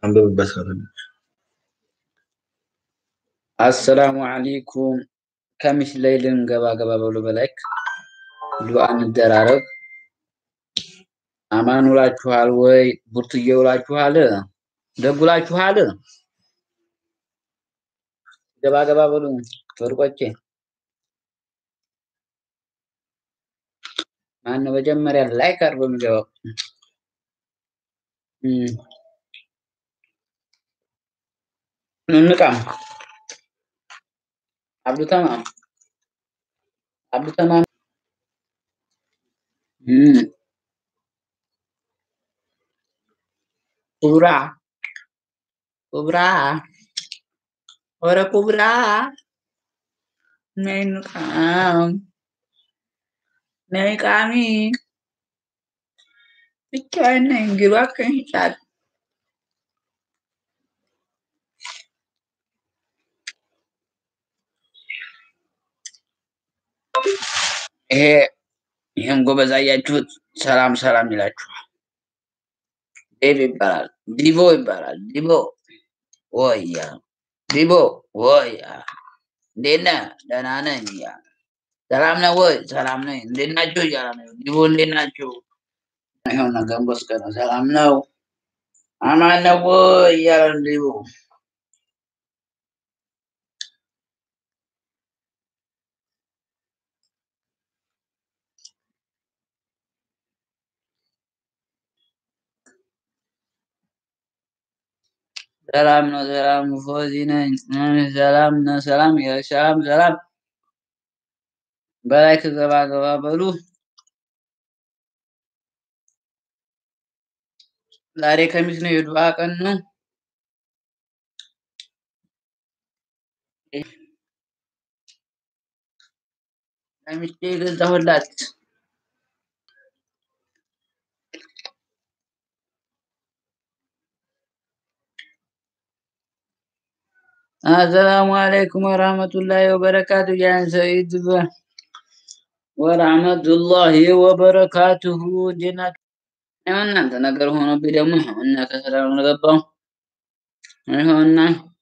አንብብበት። አሰላሙ አለይኩም ከሚስ ላይ ልንገባ ገባ በሉ በላይክ ዱአ እንደራረግ። አማን ውላችኋል ወይ? ቡርትዬ ውላችኋል? ደጉላችኋል? ገባ ገባ በሉ ወርቆቼ። ማነው መጀመሪያ ላይክ አድርጎ የሚገባው? እንቃም አብዱ ተማም አብዱ ተማም ኩብራ ኩብራ ወረ ኩብራ ነይ እንቃም ነይ ቃሚ ብቻዬን ነኝ ግባ ከንጫል ይሄ ይህን ጎበዝ አያችሁት? ሰላም ሰላም ይላችኋል። ዴቭ ይባላል። ዲቦ ይባላል። ዲቦ ወያ ዲቦ ወያ እንዴት ነህ? ደህና ነኝ እያለ ሰላም ነህ ወይ? ሰላም ነኝ። እንዴት ናችሁ እያለ ነው። ዲቦ እንዴት ናችሁ? ይኸውና ገንቦስ ቀን ሰላም ነው አማን ነው ወይ እያለ ነው ዲቦ ሰላም ነው። ሰላም ነው። ፎዚ ነኝ። ሰላም ነው። ሰላም ሰላም ሰላም በላይ ከገባ ገባ በሉ። ዛሬ ከሚስ ነው፣ የዱዓ ቀን ነው። ለሚስቴ የገዛሁላት አሰላሙ አለይኩም ወራህመቱላሂ ወበረካቱ። ያን ሰይድ ወራህመቱላሂ ወበረካቱሁ። እንዴት ናችሁ? እናንተ ነገር ሆኖብኝ ደግሞ እና ከስራ ነው ገባው። ይኸውና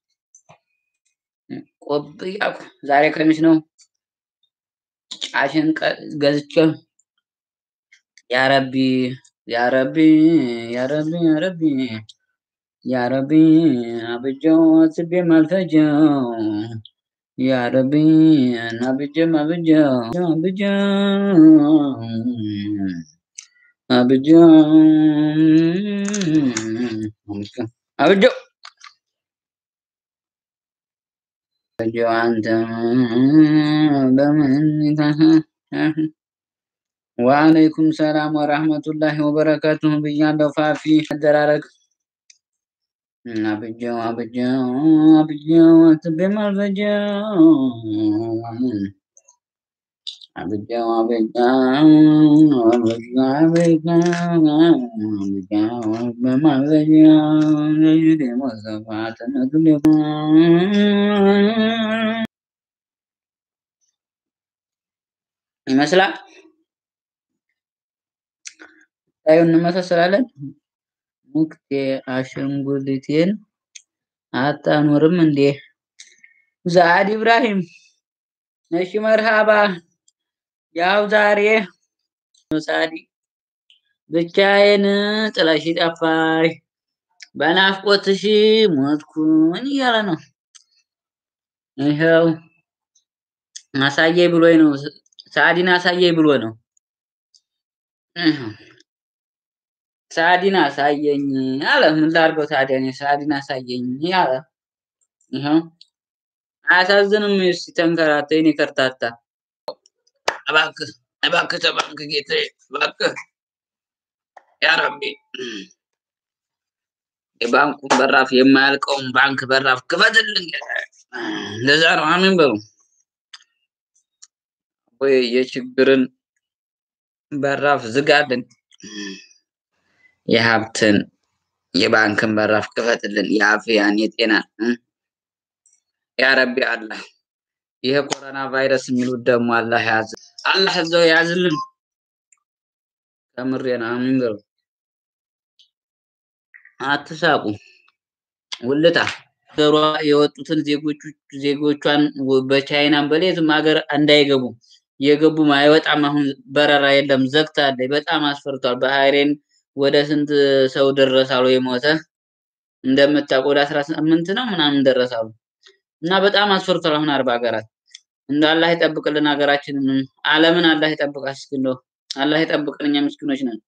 ቆብ እያልኩ ዛሬ ከሚስ ነው። ጫሽን ገዝቼ ያረቢ ያረቢ ያረቢ ያረቢ ያረቢ አብጀው አስቤም አልፈጀው ያረቢ አብጀም አብጀው አብጀው አብጀው አብጀው አብጀው አንተ በምን ወአለይኩም ሰላም ወራህመቱላሂ ወበረካቱሁ ብያለሁ። ፋፊ አደራረግ አብጀው አብጀው አብጀው አስቤም አልፈጀው አብጀው አብጀው አብጀው አብጀው አብጀው አስቤም አልፈጀው ደግሞ ሰፋትነቱ ደግሞ ይመስላል ታዩ እንመሳሰላለን። ሙክቴ አሸንጉሊቴን አታኖርም እንዴ? ዛድ ኢብራሂም እሺ፣ መርሃባ። ያው ዛሬ ሳዲ ብቻዬን ጥለሽ ጠፋሽ፣ በናፍቆትሽ ሞትኩኝ እያለ ነው። ይኸው አሳየኝ ብሎኝ ነው። ሳዲን አሳየኝ ብሎ ነው። ሳዲን አሳየኝ አለ። ምን ላድርገው ታዲያ እኔ ሳዲን አሳየኝ አለ። ይኸው አያሳዝንም? እስኪ ተንከራተ የእኔ ከርታታ። እባክህ እባክህ ተባንክ ጌታዬ፣ እባክህ ያ ረቢ የባንኩን በራፍ የማያልቀውን ባንክ በራፍ ክፈትልን ጌታዬ። እንደዛ ነው። አሜን በሉ ወይ የችግርን በራፍ ዝጋልን። የሀብትን የባንክን በራፍ ክፈትልን። የአፍያን የጤናን ያ ረቢ አላህ ይሄ ኮሮና ቫይረስ የሚሉት ደግሞ አላህ ያዝ አላህ እዛው ያዝልን። ከምሬ ነው። አሚን በሉ። አትሳቁ። ውልታ ሀገሯ የወጡትን ዜጎቹ ዜጎቿን ወ- በቻይናም በሌትም ሀገር እንዳይገቡ የገቡም አይወጣም። አሁን በረራ የለም ዘግታለች። በጣም አስፈርቷል። ባህሬን ወደ ስንት ሰው ደረሳሉ የሞተ እንደምታውቁ ወደ አስራ ስምንት ነው ምናምን ደረሳሉ እና በጣም አስፈርቷል። አሁን አርባ ሀገራት እንደ አላህ ይጠብቅልን ሀገራችንን፣ ዓለምን አላህ ይጠብቃት። እስኪ እንደው አላህ ይጠብቅን፣ እኛ ምስኪኖች ነን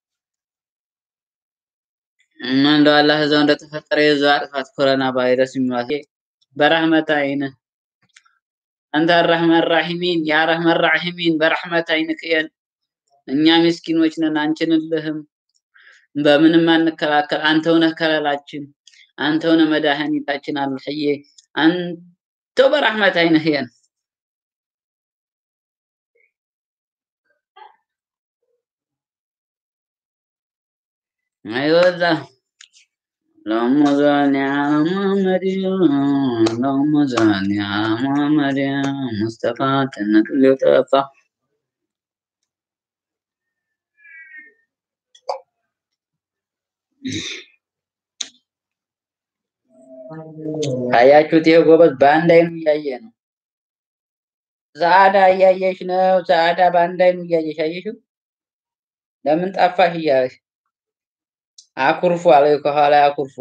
እና እንደው አላህ እዛው እንደተፈጠረ የዛው አጥፋት ኮሮና ቫይረስ የሚሏት በረህመት አይን አንተ አራህመን ራሒሚን ያ ረህመን ራሒሚን በረህመት አይንክ እየን። እኛ ምስኪኖች ነን፣ አንችልልህም፣ በምንም አንከላከል። አንተው ነህ ከለላችን፣ አንተው ነህ መድኃኒታችን። አልሕዬ አንተው በረህመት አይንህ እየን። አይወዛ اللهم صل على محمد اللهم صل على محمد مصطفى انك اللي توفى አያችሁት? ይሄ ጎበዝ በአንድ አይኑ እያየ ነው። ሰዓዳ እያየሽ ነው። ሰዓዳ በአንድ አይኑ እያየሽ አየሽው? ለምን ጠፋሽ እያለሽ አኩርፎ አለ ከኋላ አኩርፎ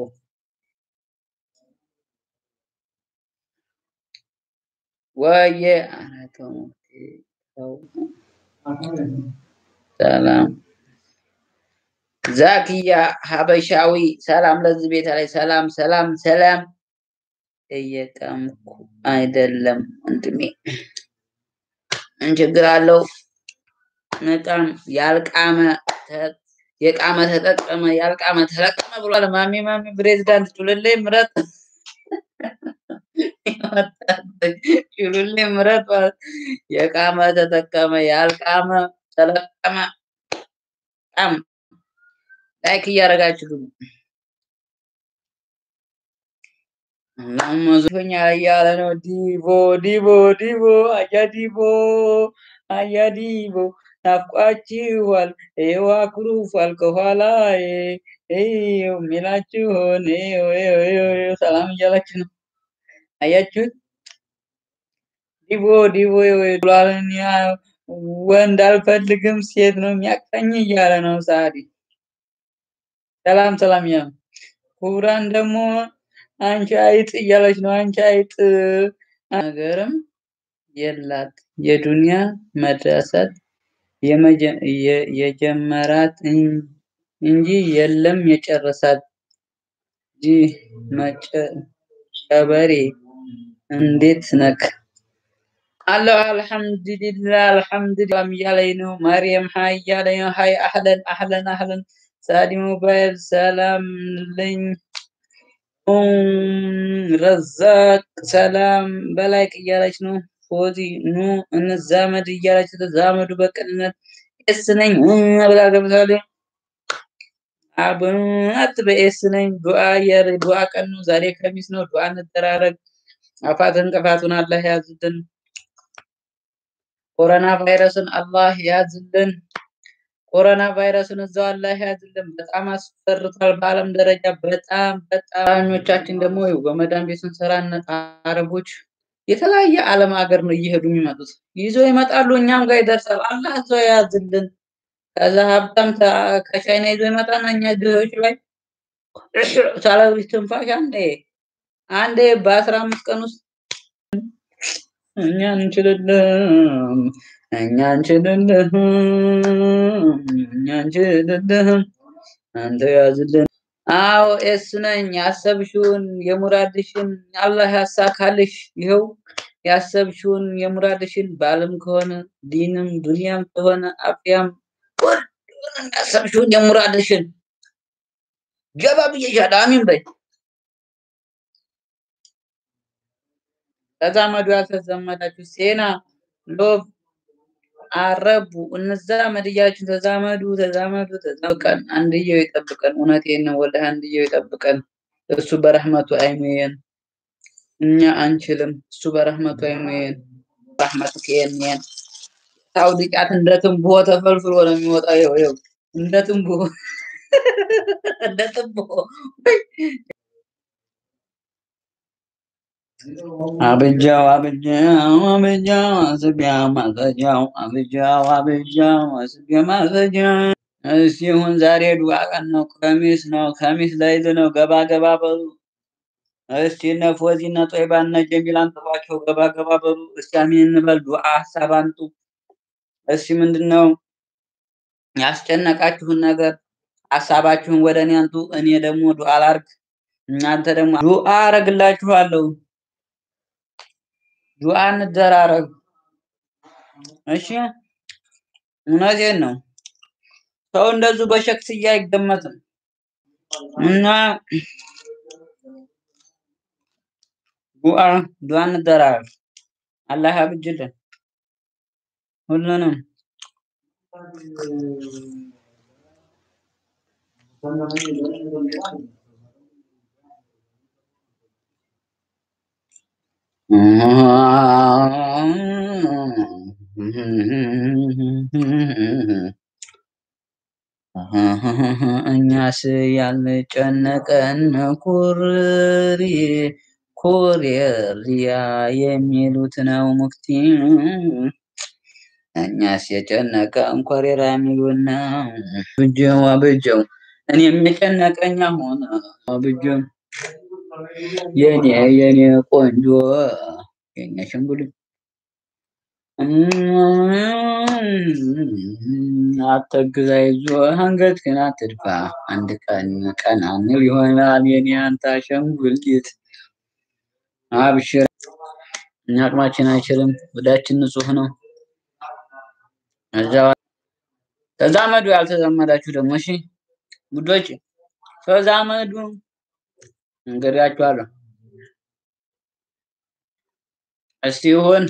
ወየ ኧረ ተው ተው። ሰላም ዛኪያ ሀበሻዊ ሰላም ለዚህ ቤት ላይ ሰላም ሰላም ሰላም። እየቀምኩ አይደለም ወንድሜ፣ ምን ችግር አለው? በጣም ያልቃመ ተ- የቃመ ተጠቀመ ያልቃመ ተለቀመ ብሏል። ማሚ ማሚ ፕሬዚዳንት ጩልሌ ምረጥ ጩልሌ ምረጥ ማለት የቃመ ተጠቀመ ያልቃመ ተለቀመ። በጣም ላይክ እያደረጋችሁ ግቡ። ማመዞኛ እያለ ነው። ዲቦ ዲቦ ዲቦ አያ ዲቦ አያ ዲቦ ናፍቋችኋል። ይኸው አኩርፏል ከኋላዬ ይኸው የሚላችሁን ይኸው ይኸው ይኸው ይኸው ሰላም እያላችሁ ነው። አያችሁት? ዲቦ ዲቦ ይኸው ብሏልን። ያ ወንድ አልፈልግም ሴት ነው የሚያቅፈኝ እያለ ነው ሳዲ። ሰላም ሰላም እያለ ነው። ኩብራን ደግሞ አንቺ አይጥ እያለች ነው። አንቺ አይጥ ነገርም የላት የዱንያ መድረሰት የመጀ- የ- የጀመራት እን- እንጂ የለም የጨረሳት ጂ መጨበሬ እንዴት ነክ አለሁ አልሐምዱሊላህ አልሐምዱሊላህ እያለኝ ነው። መርየም ሀይ እያለኝ ነው። ሀይ አህለን አህለን አህለን ሳዲ ሞባይል ሰላም ልኝ ረዛቅ ሰላም በላይክ እያለች ነው። ፎዚ ኑ እንዛመድ እያለች ተዛመዱ በቅንነት ኤስ ነኝ ብላ ገብታለች። አብናት በኤስ ነኝ ዱዓ የር ዱዓ ቀን ነው ዛሬ ከሚስ ነው። ዱዓ እንደራረግ። አፋት እንቅፋቱን አላህ ያዝልን። ኮሮና ቫይረስን አላህ ያዝልን። ኮሮና ቫይረስን እዛው አላህ ያዝልን። በጣም አስፈርቷል በዓለም ደረጃ በጣም በጣም አብዛኞቻችን ደግሞ ይኸው በመዳን ቤት ስንሰራ እነ አረቦች የተለያየ ዓለም ሀገር ነው እየሄዱ የሚመጡት ይዘው ይመጣሉ፣ እኛም ጋር ይደርሳል። አላህ እዛው ያዝልን። ከዛ ሀብታም ተ- ከቻይና ይዞ ይመጣና እኛ ድሆች ላይ ሳላዊ ትንፋሽ አንዴ አንዴ በአስራ አምስት ቀን ውስጥ እኛ እንችልልህም እኛ እንችልልህም እኛ እንችልልህም አንተ ያዝልን። አዎ ኤስ ነኝ። ያሰብሽውን የሙራድሽን አላህ ያሳካልሽ። ይኸው ያሰብሽውን የሙራድሽን ባልም ከሆነ ዲንም ዱንያም ከሆነ አፍያም ሁሉንም ያሰብሽውን የሙራድሽን ጀባ ብዬሻለሁ። አሚን በይ። ተዛመዱ ያልተዛመዳችሁ ሴና ሎቭ አረቡ እንዛመድ እያላችሁ ተዛመዱ ተዛመዱ ተዛመዱ። አንድየው ይጠብቀን። እውነቴን ነው ወላሂ አንድየው ይጠብቀን። እሱ በረህመቱ አይሙየን። እኛ አንችልም። እሱ በረህመቱ አይሙየን። ረህመቱ ከየንየን ሳውዲ ጫት እንደ ትንቡሆ ተፈልፍሎ ነው የሚወጣው። ይኸው ይኸው እንደ ትንቡሆ እንደ ትንቡሆ አብጃው አብጃው አብጃው አስቤያ ማዘጃው አብጃው አብጃው አስቤያ ማዘጃው እስቲ ይሁን ዛሬ ዱዓ ቀን ነው። ከሚስ ነው ከሚስ ለይል ነው። ገባ ገባ በሉ እስቲ እነ ፎዚ እነ ጦይባ እነ ጀሚል አንጥሯቸው ገባ ገባ በሉ እስቲ አሚን እንበል። ዱዓ ሀሳብ አንጡ እስቲ ምንድን ነው ያስጨነቃችሁን ነገር ሀሳባችሁን ወደ እኔ አንጡ። እኔ ደግሞ ዱዓ ላርግ፣ እናንተ ደግሞ ዱዓ አረግላችኋለሁ። ዱዓ እንደራረግ። እሺ እውነቴን ነው። ሰው እንደዚሁ በሸክስያ አይገመትም እና ዱዓ ዱዓ እንደራረግ። አላህ ያብጅልን ሁሉንም። እኛስ ያልጨነቀን ኩሪ ኮሪያ የሚሉት ነው ሙክቲ። እኛስ የጨነቀን ኮሬራ የሚሉት ነው። ብጀው አብጀው እኔም የጨነቀኝ አሁን አብጀው የኔ የኔ ቆንጆ የኔ ሽንጉል አተግዛ ይዞ አንገት ግን አትድፋ። አንድ ቀን ቀን አንል ይሆናል የኔ አንተ አሸንጉሊት። አብሽር፣ እኛ አቅማችን አይችልም። ወዳችን ንጹህ ነው። እዛ ተዛመዱ፣ ያልተዛመዳችሁ ደግሞ እሺ ጉዶች ተዛመዱ። እንገዳችኋለሁ። እስቲ ይሁን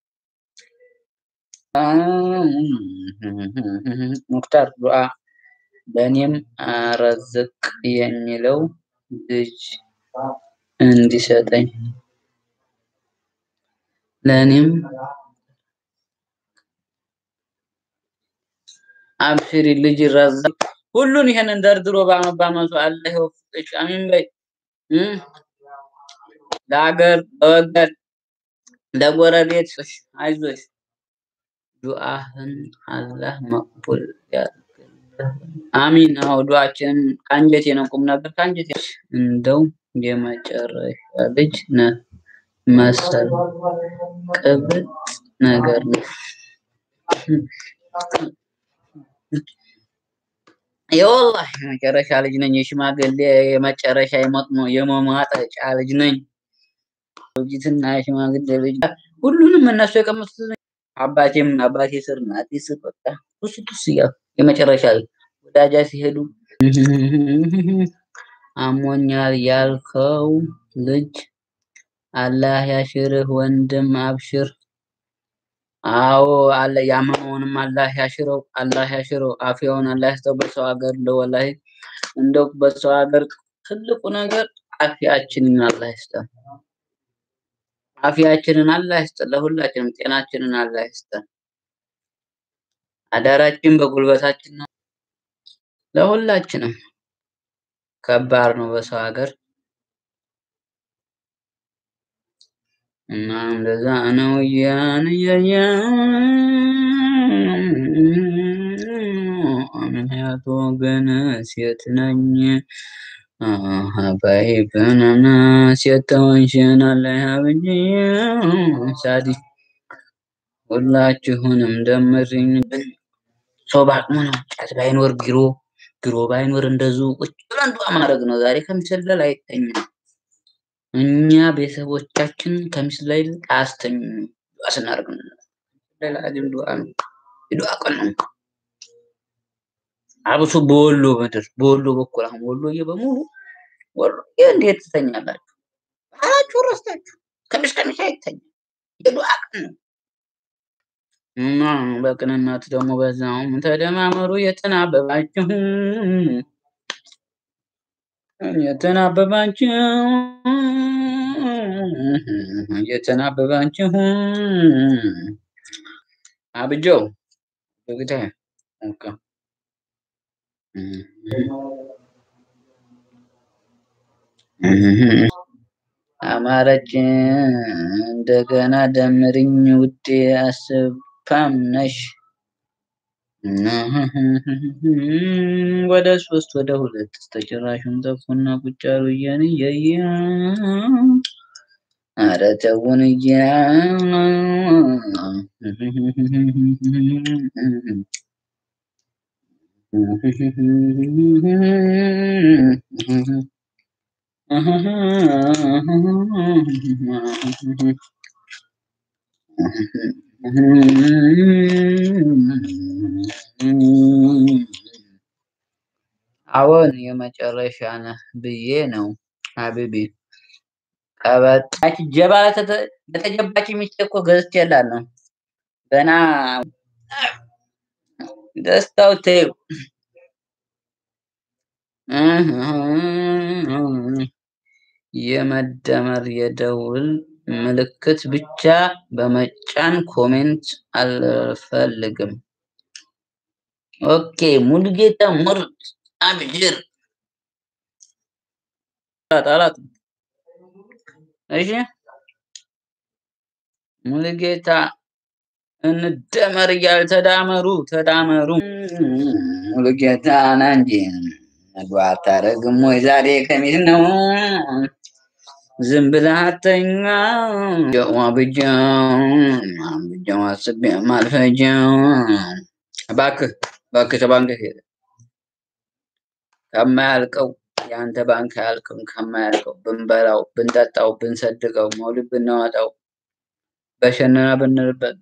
ሙክታር ዱዓ ለእኔም አረዝቅ የሚለው ልጅ እንዲሰጠኝ ለእኔም አብሽሪ ልጅ ይራዘቅ። ሁሉን ይሄንን ደርድሮ በአመባመቱ አላህ ይወፍቅሽ። አሚን በይ። ለሀገር ለወገን ለጎረቤት አይዞሽ። ዱዓህን አላህ መቅቡል ያድርግልህ። አሚን። አዎ ዱዓችንን ከአንጀቴ ነው፣ ቁም ነገር ከአንጀቴ እንደው የመጨረሻ ልጅ ነህ መሰል ቅብጥ ነገር ነው። የወላሂ የመጨረሻ ልጅ ነኝ። የሽማግሌ የመጨረሻ የመጥሞ የመሟጠጫ ልጅ ነኝ። ልጅትና የሽማግሌ ልጅ ሁሉንም እነሱ የቀመሱት አባቴም አባቴ ስር እናቴ ስር በቃ ቱስ ቱስ እያሉ የመጨረሻ ወዳጃ ሲሄዱ አሞኛል ያልከው ልጅ አላህ ያሽርህ ወንድም አብሽር። አዎ አለ ያመመውንም አላህ ያሽረው፣ አላህ ያሽረው። አፍያውን አላህ ያስጠው። በሰው ሀገር እንደው ወላሂ እንደው በሰው ሀገር ትልቁ ነገር አፍያችንን አላህ ይስጠን። አፍያችንን አላህ ይስጠን። ለሁላችንም ጤናችንን አላህ ይስጠን። አዳራችን በጉልበታችን ነው። ለሁላችንም ከባድ ነው በሰው ሀገር እና እንደዛ ነው ያን ያያ ምክንያቱ ግን ሴት ነኝ ሀባይ በናና ሴት ተወንሽን አለ ብዬ ሳዲ ሁላችሁንም ደምርኝ። ሰው በአቅሙ ነው። ጫት ባይኖር ቢሮ ቢሮ ባይኖር እንደዚሁ ቁጭ ብለን ዱዓ ማድረግ ነው። ዛሬ ከምሰለል አይተኛም። እኛ ቤተሰቦቻችን ከምስል ላይ አያስተኙ ዱዓ ስናደርግ ነው። ለላዚም ዱዓ ነው። የዱዓ ቀን ነው። አብሶ በወሎ ምድር በወሎ በኩል አሁን ወሎዬ በሙሉ ወሎ እንዴት ትተኛላችሁ? አላችሁ ረስታችሁ ከሚስ ከሚስ አይተኛም። የዱዓ ቀን ነው። እና በቅንነት ደግሞ በዛውም ተደማመሩ የተናበባችሁ የተናበባችሁ የተናበባችሁ አብጀው በግታ ኦኬ አማረች እንደገና ደምርኝ ውዴ አስፓም ነሽ ወደ ሶስት ወደ ሁለት ተጭራሹን ጠፉና ቁጭ አሉ እየንየየ ኧረ ተውን እየ አዎን የመጨረሻ ነህ ብዬ ነው ሀቢቢ። ቀበጣች ጀባ ለተጀባች ሚስት እኮ ገዝቼላት ነው ገና ደስታው ተይው። የመደመር የደውል ምልክት ብቻ በመጫን ኮሜንት አልፈልግም። ኦኬ ሙሉጌታ ምርጥ አብሽር ጣላት። እሺ ሙሉጌታ እንደመር እያል ተዳመሩ ተዳመሩ። ሙሉጌታ ና እንጂ ምግብ አታረግም ወይ ዛሬ ከሚት ነው ዝም ብለህ አተኛ ብጃው ብጃው አስቤ ማልፈጃው እባክህ እባክህ ከባንክ ከማያልቀው የአንተ ባንክ አያልቅም። ከማያልቀው ብንበላው ብንጠጣው ብንሰድቀው መውሊድ ብናወጣው በሸነና ብንልበት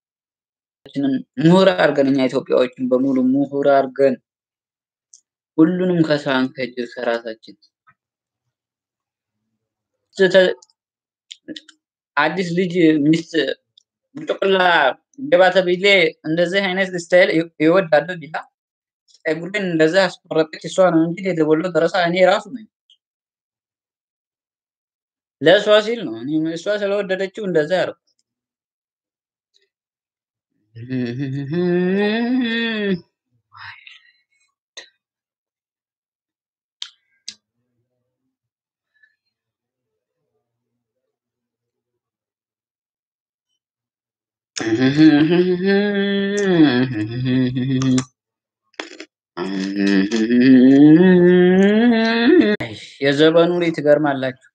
ምሁር አድርገን እኛ ኢትዮጵያዎችን በሙሉ ምሁር አድርገን ሁሉንም ከሳን ከእጅ ከራሳችን አዲስ ልጅ ሚስት ጮቅላ ገባተ ቢሌ እንደዚህ አይነት ስታይል ይወዳሉ ቢላ ፀጉሬን እንደዚህ አስቆረጠች እሷ ነው እንጂ የተወለው ደረሳ እኔ ራሱ ነኝ። ለእሷ ሲል ነው እኔ እሷ ስለወደደችው እንደዛ ያደርጉ። የዘመኑ ላይ ትገርማላችሁ።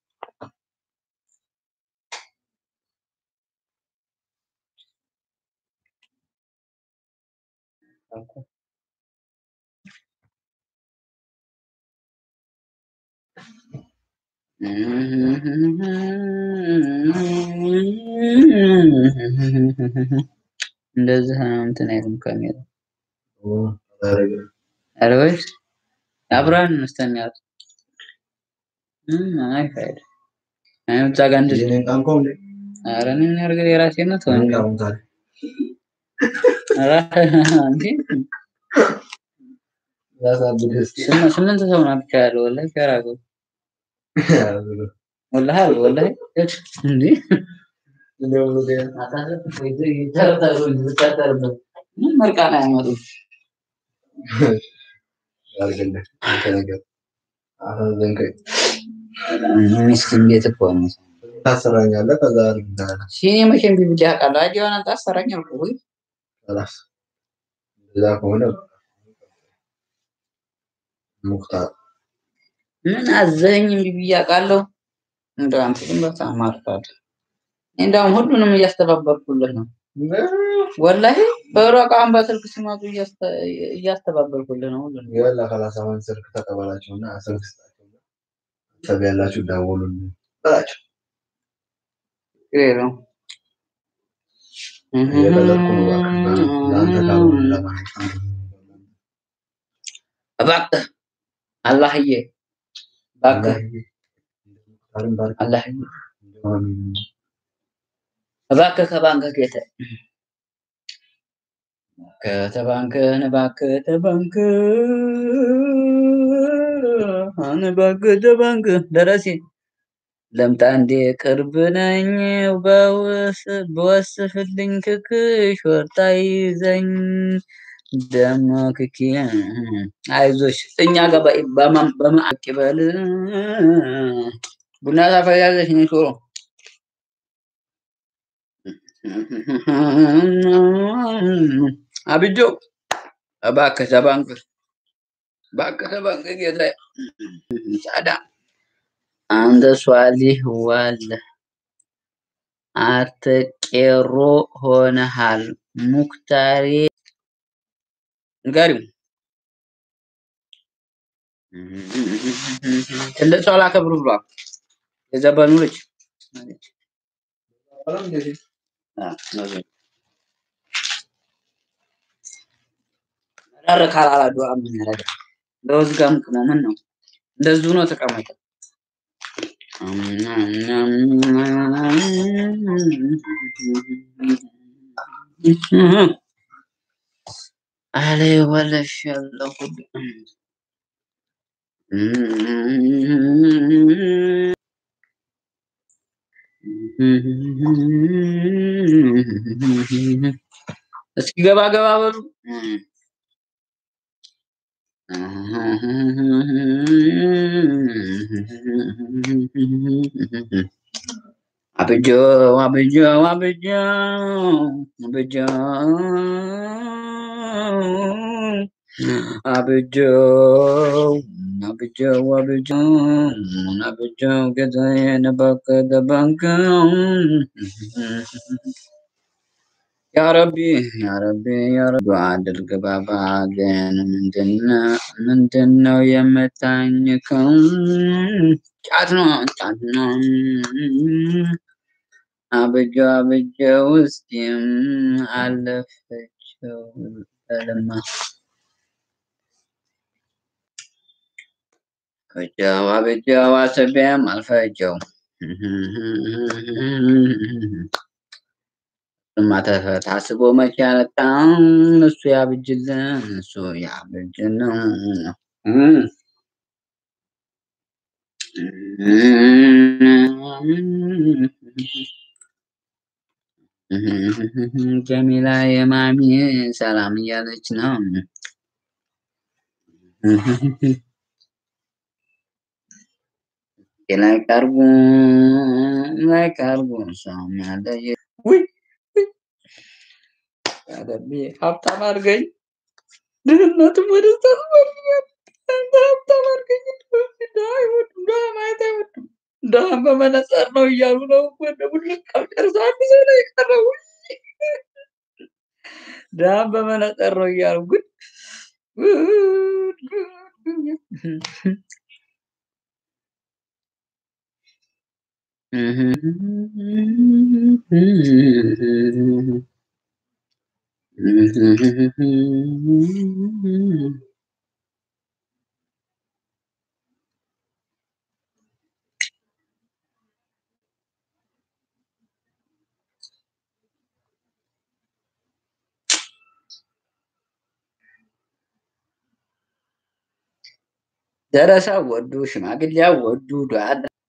እንደዚህ እንትን አይልም ካሜራ አረበሽ አብራን መስተኛት አይ ፋይዳ አይ ብቻ ጋር እንደዚህ ኧረ እኔ ምን ያድርግ የራሴ ነው ተው እንጂ ኧረ እንዴ ስምንት ሰው ነው ብቻ ያለው ወላሂ ከራቁ ወላሂ ወላሂ እንዴ ምን መርቃና ያመጡ ሚስኪን ቤት እኮ ነው። ታሰራኛለህ ከዛ ሲኔ መቼም ቢብጃ ቃል አጅ የሆነ ታሰራኝ አልኩ ወይ ራስ እዛ ከሆነ ሙክታር ምን አዘኝ ቢብያ ቃለሁ እንደው አንተ ግን በጣም አርፋድ እንደውም ሁሉንም እያስተባበርኩልህ ነው። ወላሂ በሮቃን በስልክ ሲመጡ እያስተባበርኩልህ ነው። ሁሉንም ይወላ ከላሳማን ስልክ ተቀበላቸውና ስልክ ስጣቸውና ሰብ ያላችሁ ደውሉልኝ በላቸው። ችግር የለውም። እየቀለድኩ ነው እባክህ። ለአንተ ካልሆነ ለማለት ነው። እባክህ አላህዬ እባክህ ሙክታርን ባርክ አላህዬ እንደሆነ እባክህ ከባንክ ጌታ ከተባንክህን እባክህ ተባንክህ እባክህ ተባንክህ ደረሴ ለምጣ እንዴ ቅርብ ነኝ በወስፍልኝ ክክሽ ወርጣ ይዘኝ ደሞ ክኪ አይዞሽ እኛ ጋር በማቅ ይበል ቡና ታፈያለሽ? እኔ ቶሎ አብጆ እባክህ ተባንክ እባክህ ተባንክ ጌታዬ። ጻዳ አንተ ሷሊህ ዋለ አንተ ቄሮ ሆነሃል። ሙክታሬ ንገሪው ትልቅ ሰው ላከብር ብሏል። የዘበኑ ልጅ ረር ካላላ ዱዓ ምን ያደርጋል? ለውዝ ጋም ቅሞ ምን ነው እንደዚሁ ነው ተቀመጠ። አለ ወለሽ ያለው እስኪ ገባ ገባ በሉ። አብጆ አብጆ አብጆ አብጆ አብጆ አብጆ አብጆ አብጆ ጌታዬን እባክህ ተባንከው ያ ረቢ ያ ረቢ ያ ረቢ ዱዓ አድርግ ባባ ግን ምንድነው ምንድነው የምታኝከው? ጫት ነው ጫት ነው። አብጆ አብጆ ውስጤም አለፈችው በልማ አብጀው አብጀው አስቤም አልፈጀው እሱማ ተፈ- ታስቦ መቼ ያመጣው እሱ ያብጅልን እሱ ያብጅልን ጀሚላ የማሚ ሰላም እያለች ነው። ላይክ አድርጉ ላይክ አድርጉ ሰውም ያለ ውይ ያደቢ ሀብታም አድርገኝ ድህነትም ወደ ስታስፈልጋል አንተ ሀብታም አድርገኝ ድሀ አይወዱም ድሀ ማየት አይወዱም ድሀን በመነጸር ነው እያሉ ነው ወደ ቡልቅ ጨርሶ አንድ ሰው ነው የቀረው ድሀን በመነጸር ነው እያሉ ግን ጉድ ጉድ ደረሳ ወዱ ሽማግሌ ወዱ ዱዓ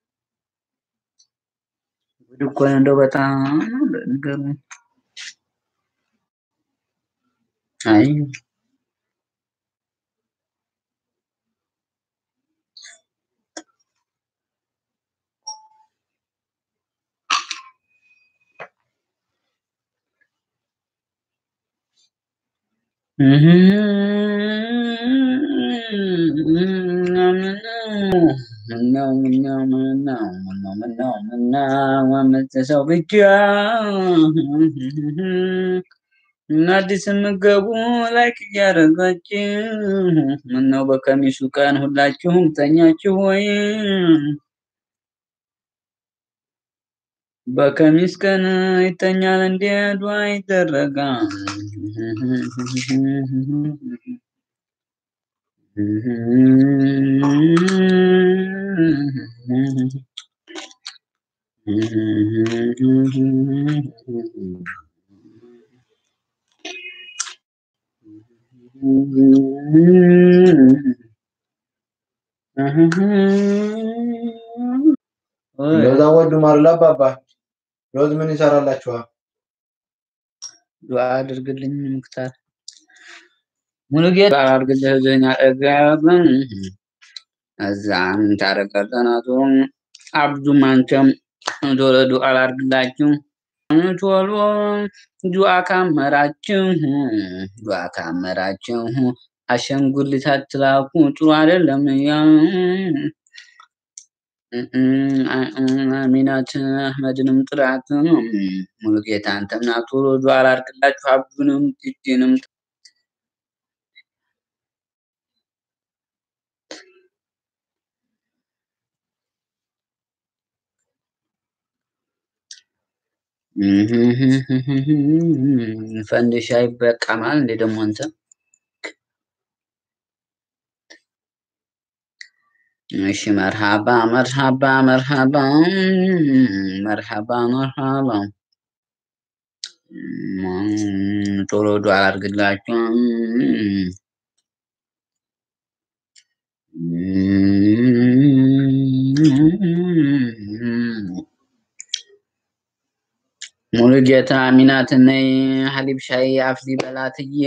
ጉድ እኮ ነው እንደው በጣም ነገሩ አይ ምነው ምነው ምነው ምነው ምነው ምነው አምስት ሰው ብቻ እና አዲስ የምገቡ ላይክ እያደረጋችሁ ምነው በከሚሱ ቀን ሁላችሁም ተኛችሁ ወይ? በከሚስ ቀን ይተኛል እንዴ? ዱዓ ይደረጋል። ለዛ ወዱ ማርላ አባባ ሎዝ ምን ይሰራላችኋል? ዱዓ አድርግልኝ ሙክታር ሙሉጌታ ዱዓ አድርግልኝ አጠገብ እዛም ታረቀ ጠናቱ አብዱም አንተም ቶሎ ዱዓ ላድርግላችሁ። ቶሎ ዱዓ ካመራችሁ ዱዓ ካመራችሁ አሻንጉሊት አትላኩ፣ ጥሩ አይደለም። ያ አሚናት አህመድንም ጥራት ሙሉጌታ አንተምና ቶሎ ዱዓ ላድርግላችሁ። አብዱንም ቲጂንም ፈንድሻ ይበቃማል እንዴ ደግሞ አንተ እሺ መርሃባ መርሃባ መርሃባ መርሃባ መርሃባ ቶሎ ዱዓ አድርግላችሁ። ሙሉ ጌታ አሚናት ነይ ሀሊብ ሻይ አፍሊ በላትዬ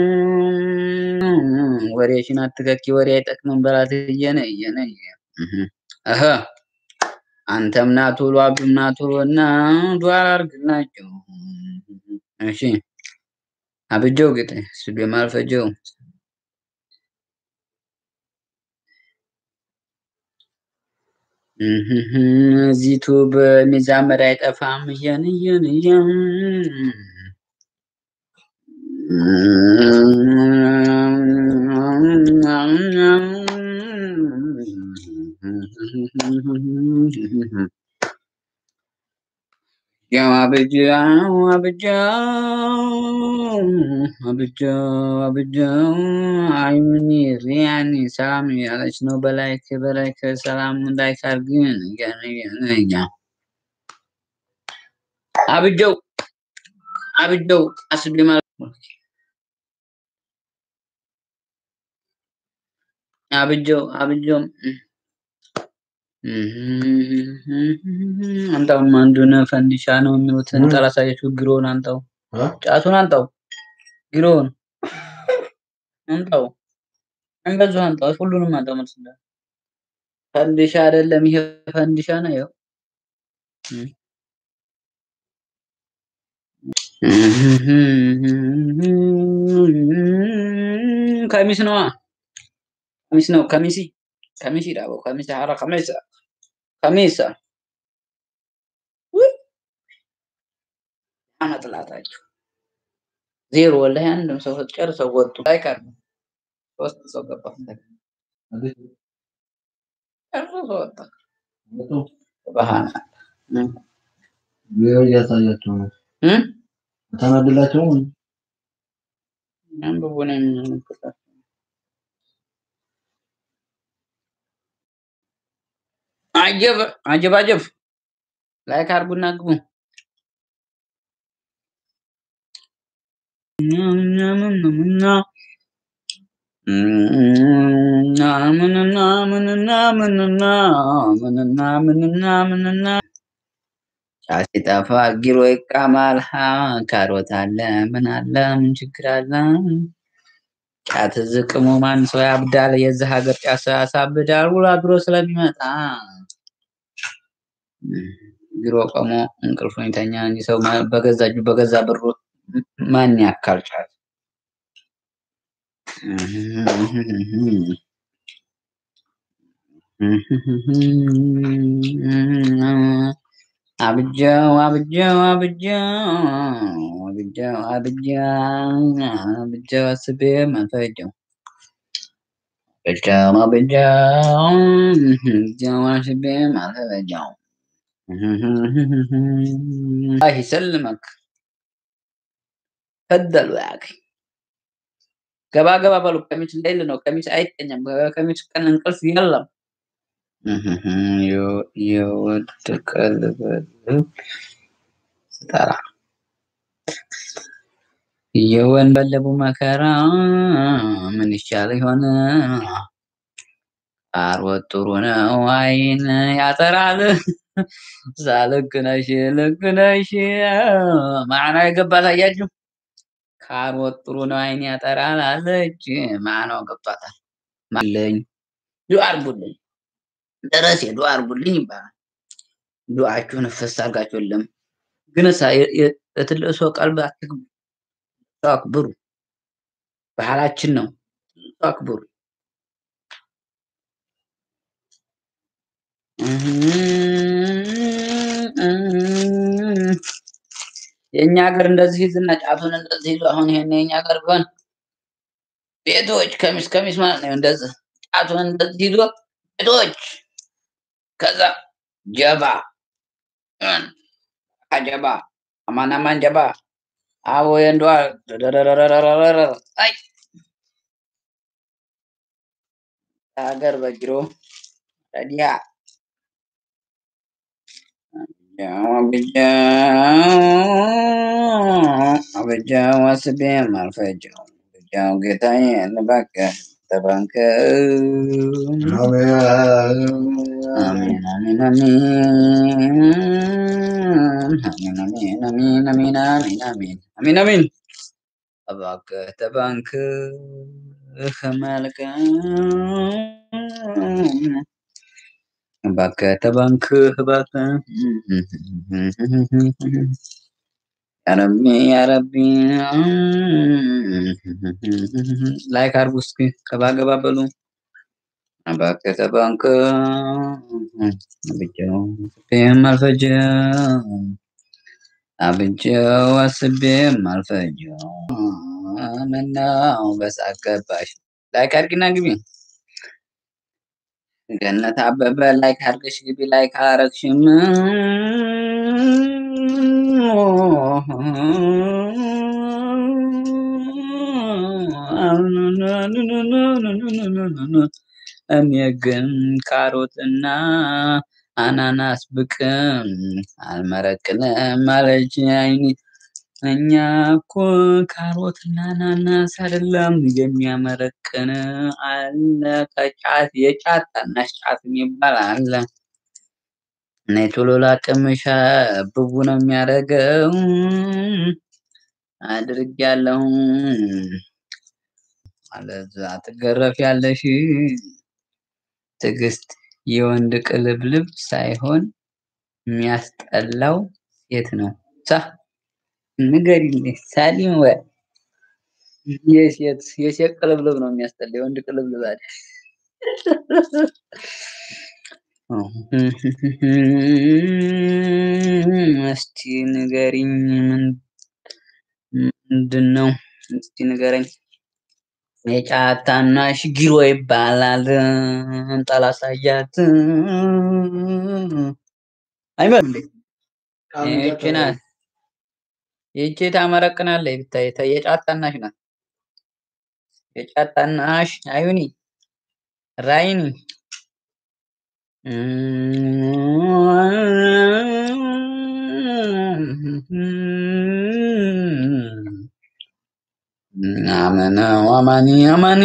ወሬሽን አትከኪ፣ ወሬ አይጠቅምም በላትዬ ነይ ነይ እህ አንተም ና ቶሎ አብዱም ና ቶሎ እና ዱዓ አድርግላቸው። እሺ አብጀው ግጥ ስቤም አልፈጀው እዚቱ በሚዛመድ አይጠፋም እየን እየን እየን ያው አብጃው አብጃው አብጃው አብጃው አይሙኒ ሪያኒ ሰላም ያለች ነው። በላይክ በላይክ ሰላም ላይክ አርግን ገነኛ አብጀው አብጀው አስቤ ማለት አብጀው አብጀው አንተውም አንዱን ፈንዲሻ ነው የሚሉትን ጠላሳያችሁ ግሮን አንተው ጫቱን አንተው ግሮን አንተው እንገዙ አንተው ሁሉንም አንተው መልስ ፈንዲሻ አይደለም ይሄ ፈንዲሻ ነው ይኸው ከሚስ ነዋ ከሚስ ነው ከሚሲ ከሚሲ ዳቦ ከሚሲ ሐራ ከሚሳ ከሚሳ አመጥላታችሁ ዜሮ ወላሂ አንድም ሰው ጨርሰው ወጡ። አይቀር ሶስት ሰው ገባ ጨርሶ ሰው ወጣ። ባህና እያሳያቸው ነው። ተናድላቸው አንብቡ ነው የሚመለከታቸው። አጀብ አጀብ አጀብ ላይክ አድርጉና ግቡ። ምንና ምንና ምንና ምንና ምንና ምንና ጫት ሲጠፋ ጊሮ ይቃማል። ካሮት አለ ምን አለ ምን ችግር አለ? ጫት ዝቅሞ ማን ሰው ያብዳል? የዚህ ሀገር ጫት ሰው ያሳብዳል። ውሎ አድሮ ስለሚመጣ ቢሮ ቆሞ እንቅልፉን ይተኛ እንጂ ሰው በገዛ እጁ በገዛ ብሩ ማን ያካል ጫት? አብጃው አብጃው አብጃው አብጃው አብጃው አብጃው አስቤ መፈጀው አብጃው አብጃው አብጃው አስቤ መፈጀው الله يسلمك ፈደሉ ያክ ገባ ገባ በሉ። ቀሚስ ሌል ነው። ቀሚስ አይተኛም። ቀሚስ ቀን እንቅልፍ የለም። የወደቀል ስጠራ የወንበለቡ መከራ ምን ይሻል ይሆን? አርወት ጥሩ ነው፣ አይን ያጠራል። ልክ ነሽ ልክ ነሽ። ማዕና የገባት አያችሁ። ካሮት ጥሩ ነው፣ አይን ያጠራል አለች። ማዕናው ገብቷታል። ማለኝ ዱዓ አርጉልኝ፣ ደረሴ ዱዓ አርጉልኝ ይባላል። ዱዓችሁን እፈስ አድርጋችሁልም ግን እሳ የትልቅ ሰው ቀልብ አትግቡ። ሰው አክብሩ። ባህላችን ነው። ሰው አክብሩ። የእኛ ሀገር እንደዚህ ይዝና ጫቱን እንደዚህ ይዞ አሁን ይሄን የእኛ ሀገር ቢሆን ቤቶች ከሚስ ከሚስ ማለት ነው። እንደዚህ ጫቱን እንደዚህ ይዞ ቤቶች ከዛ ጀባ ጀባ አማን አማን ጀባ አቦ የንዷ አይ ሀገር በጅሮ ረዲያ አበጃው አስቤ ማልፈጃው አበጃው ጌታዬ እባክህ ተባንከ አሜን አሜን አሜን አሜን አሜን አሜን አሜን አሜን አሜን አሜን አሜን እባክህ ተባንክህ መልካም እባክህ ተባንክህ እባክህ ያረቢ ያረቢ ላይክ አድርጉ እስኪ ገባ ገባ በሉ። እባክህ ተባንክህ አብጀው አስቤም አልፈጀው አብጀው አስቤም አልፈጀው ምነው በሳቅ ገባሽ? ላይክ አድርጊና ግቢ። ገነት አበበ ላይክ አድርገሽ ግቢ። ላይክ አረግሽም እኔ ግን ካሮትና አናናስ ብቅም አልመረቅንም አለች አይኔ። እኛ እኮ ካሮትና አናናስ አይደለም የሚያመረቅን አለ ከጫት የጫት ታናሽ ጫት የሚባል አለ። እኔ ቶሎ ላቅምሻ ብቡ ነው የሚያደርገው አድርጊያለሁ። አለዛ ትገረፍ ያለሽ ትዕግስት የወንድ ቅልብልብ ሳይሆን የሚያስጠላው ሴት ነው። ሳ ንገሪልኝ ሳሊም ወይ የሴት የሴት ቅልብልብ ነው የሚያስጠላ የወንድ ቅልብልብ አይደል? እስቲ ንገሪኝ ምንድን ነው? እስቲ ንገረኝ። የጫት ታናሽ ጊሮ ይባላል። እንጠላሳያት አይመልም እንዴ? ይህቺ ናት። ይህቺ ታመረቅናለች ብታይ ተ- የጫት ታናሽ ናት። የጫት ታናሽ አዩኒ ራይኒ አመነ አማኒ አማኒ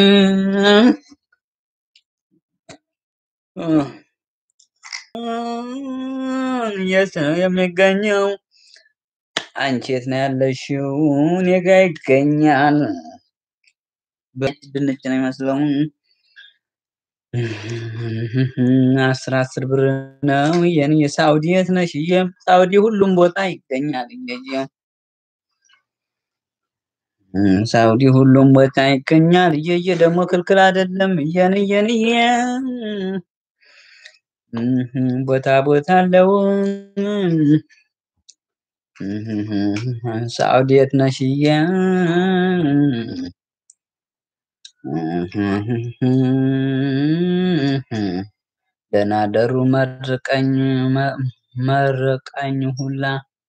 የት ነው የሚገኘው? አንቺ የት ነው ያለሽው? እኔ ጋ ይገኛል። በነጭ ድንች ነው የሚመስለው። አስር አስር ብር ነው የኔ። የሳውዲ የት ነሽ? እየ- ሳውዲ ሁሉም ቦታ ይገኛል። እየየ ሳውዲ ሁሉም ቦታ ይገኛል። እየየ ደግሞ ክልክል አይደለም። እየን እየን እየ ቦታ ቦታ አለው። ሳውዲ የት ነሽ? እየ ደህና ደሩ መርቀኝ መ- መርቃኝ ሁላ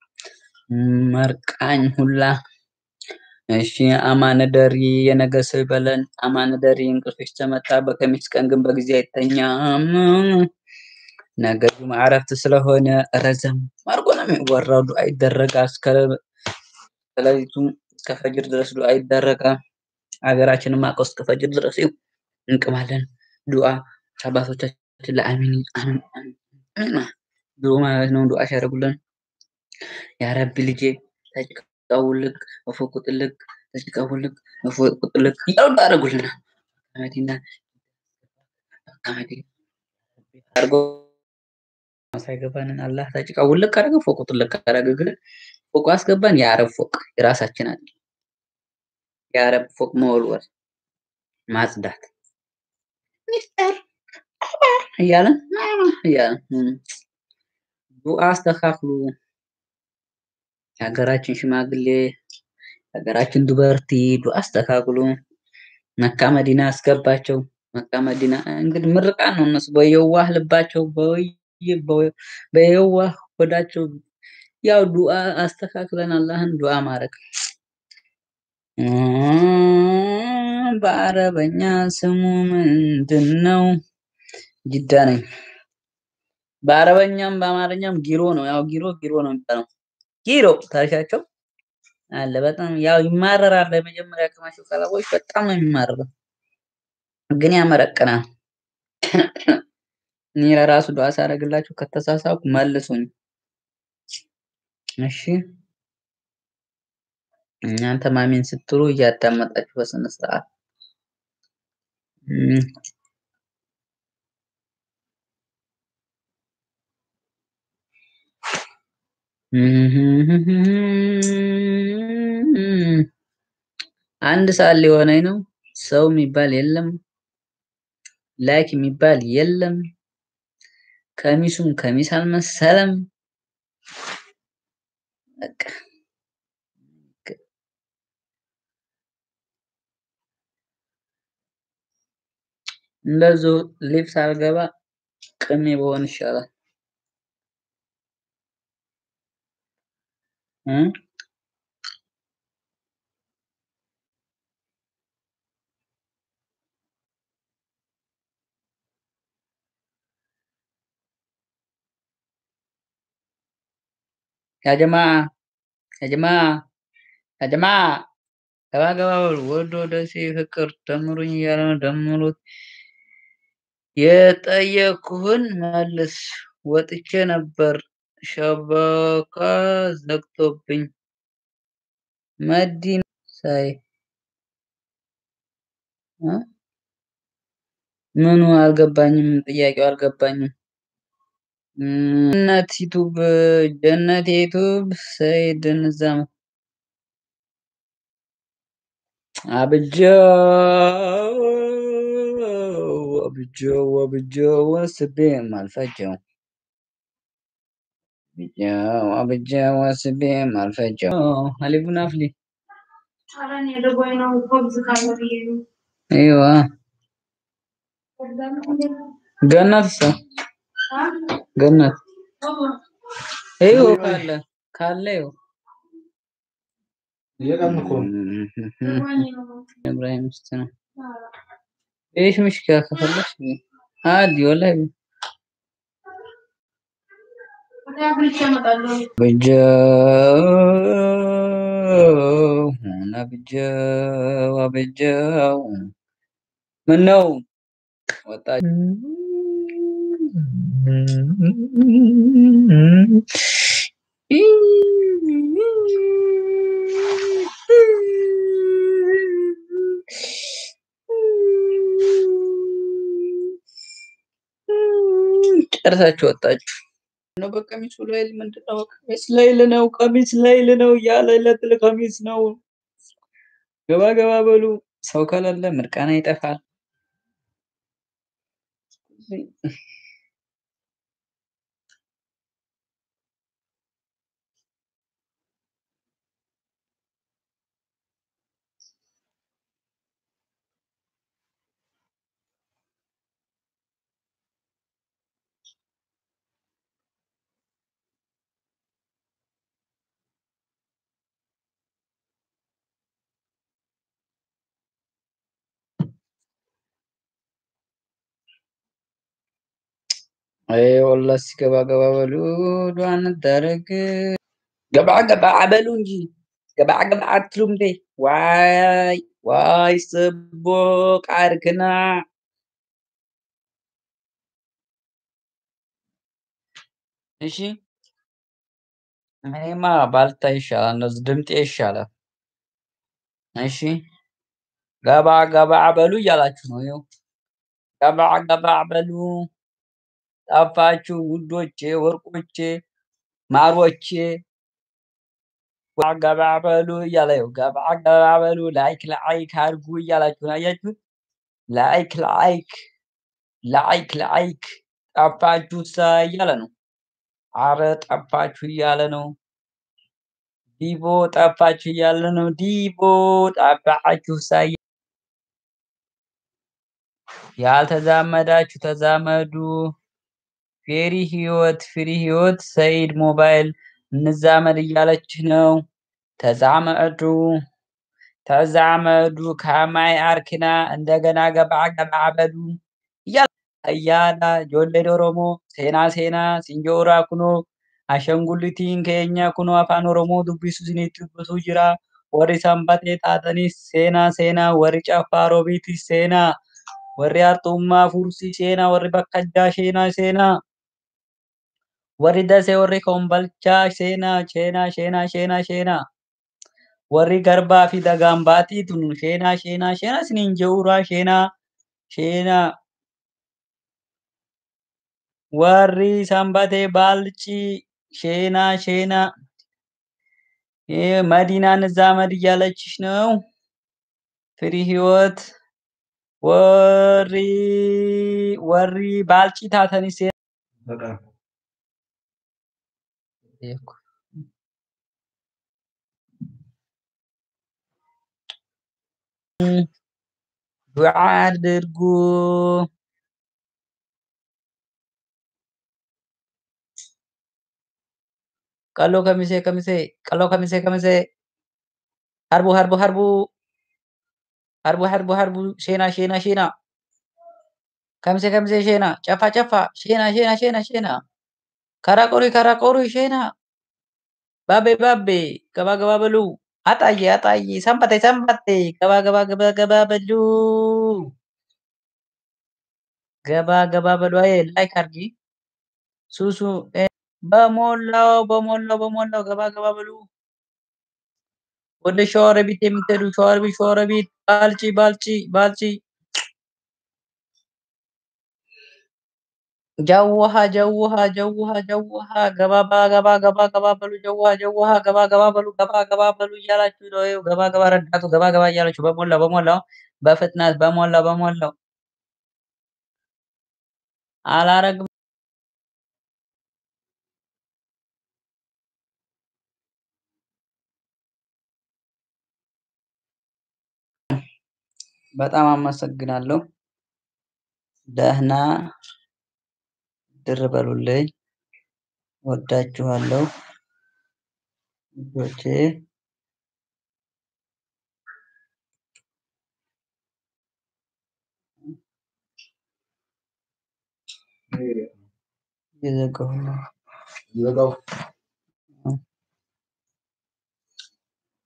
መርቃኝ ሁላ እሺ አማነ ደሪ የነገ ሰው ይበለን። አማነ ደሪ እንቅልፍሽ ተመታ። በከሚስ ቀን ግን በጊዜ አይተኛም። ነገ ጁምዓ እረፍት ስለሆነ ረዘም አድርጎ ነው የሚወራው። ዱዓ ይደረጋል እስከ ከሌሊቱ እስከ ፈጅር ድረስ ዱዓ ይደረጋል። ሀገራችንም አውቀው እስከ ፈጅር ድረስ ይኸው እንቅማለን። ዱዓ አባቶቻችን ለአሚን አሚን አሚን አሚን ብሎ ማለት ነው ዱዓ ሲያደርጉልን ያ ረቢ ልጄ ተጭቃው ውልቅ እፎቁ ጥልቅ ተጭቃው ውልቅ እፎቁ ጥልቅ እያሉ ዱዓ ያደርጉልናል። ከመዲና ከመዲና አድርጎ ሳይገባንን አላህ ታጭቃ ውልቅ አደረገ፣ ፎቁ ጥልቅ አደረገ። ግን ፎቁ አስገባን። የአረብ ፎቅ የራሳችን አለ። የአረብ ፎቅ መወልወል፣ ማጽዳት፣ ሚፍጠር እያለን እያለን ዱዓ አስተካክሉ። የሀገራችን ሽማግሌ የሀገራችን ዱበርቲ ዱዓ አስተካክሉ። መካ መዲና አስገባቸው። መካ መዲና እንግዲህ ምርቃን ነው። እነሱ በየዋህ ልባቸው በየዋህ ሆዳቸው ያው ዱዓ አስተካክለን አላህን ዱዓ ማድረግ በአረበኛ ስሙ ምንድን ነው? ጅዳ ነኝ። በአረበኛም በአማርኛም ጊሮ ነው። ያው ጊሮ ጊሮ ነው የሚባለው። ጊሮ ታሪካቸው አለ። በጣም ያው ይማረራል። የመጀመሪያ ከማሽው ቀለቦች በጣም ነው የሚማረረው፣ ግን ያመረቅናል። እኔ ለራሱ ዱዓ ሳደርግላችሁ ከተሳሳኩ መልሱኝ። እሺ እናንተ ማሚን ስትሉ እያዳመጣችሁ በስነ ስርዓት አንድ ሰዓት ሊሆነኝ ነው። ሰው የሚባል የለም፣ ላይክ የሚባል የለም። ከሚሱም ከሚስ አልመሰለም። በቃ እንደዚሁ ሊፍት አልገባ ቅሜ በሆን ይሻላል። ያጀማ ያጀማ ያጀማ ገባ ገባ በሉ። ወዶ ደሴ ፍቅር ደምሩኝ እያለ ነው። ደምሩት። የጠየኩህን መልስ። ወጥቼ ነበር ሸበካ ዘግቶብኝ። መዲና ሳይ ምኑ አልገባኝም። ጥያቄው አልገባኝም። ጀነት ዩቱብ ጀነት ዩቱብ ሰይድ ንዛም አብጀው አብጀው አብጀው ወስቤም አልፈጀው አብጀው አብጀው ወስቤም አልፈጀው አሊቡን አፍሊ አይዋ ገነት ሰው ገነት ይኸው ካለ ካለ ይኸው ኢብራሂም ውስጥ ነው። ايش مشكلة خلص عادي ولا بجاو انا بجاو بجاو منو ወጣች ጨርሳችሁ ወጣችሁ ነው። በቀሚሱ ላይ ምንድን ነው? ቀሚስ ላይል ነው፣ ቀሚስ ላይል ነው እያለ ለትል ቀሚስ ነው። ገባ ገባ በሉ። ሰው ከሌለ ምርቃና ይጠፋል። አይ ወላሂ ገባ ገባ በሉ ዱዓ እንደረግ ገባ ገባ በሉ እንጂ ገባ ገባ አትሉም እንዴ? ዋይ ዋይ ስቦ ቃርክና እሺ እኔማ ባልታ ይሻላል፣ እንደዚህ ድምጤ ይሻላል። እሺ ገባ ገባ በሉ እያላችሁ ነው። ይኸው ገባ ገባ በሉ ጠፋችሁ ውዶቼ፣ ወርቆቼ፣ ማሮቼ ገባ በሉ እያለ ይኸው ገባ ገባ በሉ ላይክ ላይክ አድርጉ እያላችሁ ነው። አያችሁት? ላይክ ላይክ ላይክ ላይክ ጠፋችሁ ሳ እያለ ነው። አረ ጠፋችሁ እያለ ነው። ዲቦ ጠፋችሁ እያለ ነው። ዲቦ ጠፋችሁ ሳ ያልተዛመዳችሁ ተዛመዱ። ፌሪ ህይወት ፍሪ ህይወት ሰይድ ሞባይል እንዛመድ እያለች ነው። ተዛመዱ ተዛመዱ ከማይ አርኪና እንደገና ገባ ገባ በሉ እያላ ጆሌ ኦሮሞ ሴና ሴና ሲንጆራ ኩኖ አሸንጉሊቲን ከኛ ኩኖ አፋን ኦሮሞ ዱቢሱ ሲኒት ዱብሱ ጅራ ወሪ ሰንበቴ ጣጠኒስ ሴና ሴና ወሪ ጨፋ ሮቢቲስ ሴና ወሪ አርጡማ ፉርሲ ሴና ወሪ በከጃ ሴና ሴና warri dasee warri kombalchaa seenaa sheenaa sheenaa sheenaa sheenaa warri garbaa fi dagaan baatiitun sheenaa sheenaa sheenaa isiniin jehuuraa sheenaa sheenaa warri sanbatee baalcii sheenaa sheenaa መዲናን እዛ መድ እያለችሽ ነው። ፍሪ ህይወት ወሪ ወሪ ባልጪ ታተኒስ በጣም ዱዓ አድርጉ። ቀሎ ከሚሴ ከሚሴ ቀሎ ከሚሴ ከሚሴ ሀርቡ ሀርቡ ሀርቡ ሀርቡ ሀርቡ ሀርቡ ሼና ሼና ሼና ከሚሴ ከሚሴ ሼና ጨፋ ጨፋ ሼና ሼና ሼና ሼና ከራቆሪ ከራቆሪ ሼና ባቤ ባቤ ገባ ገባ በሉ አጣዬ አጣዬ ሰንበቴ ሰንበቴ ገባ ገባ ገባ ገባ በሉ ገባ ገባ በሉ። አይ ላይክ አርጊ ሱሱ በሞላው በሞላው በሞላው ገባ ገባ በሉ። ወደ ሸዋሮ ቤት የምትሄዱ ሸዋሮ ቤት ሸዋሮ ቤት ባልጪ ባልጪ ባልጪ ጀውሃ ጀውሃ ጀውሃ ጀውሃ ገባ ገባ ገባ ገባ በሉ ጀውሃ ጀውሃ ገባ ገባ በሉ ገባ ገባ በሉ እያላችሁ ነው። ይኸው ገባ ገባ ረዳቱ ገባ ገባ እያላችሁ በሞላው በሞላው በፍጥነት በሞላው በሞላው አላረግም በጣም አመሰግናለሁ። ደህና ድር በሉልኝ። ወዳችኋለሁ ልጆቼ። የዘጋሁ ነው። ዘጋው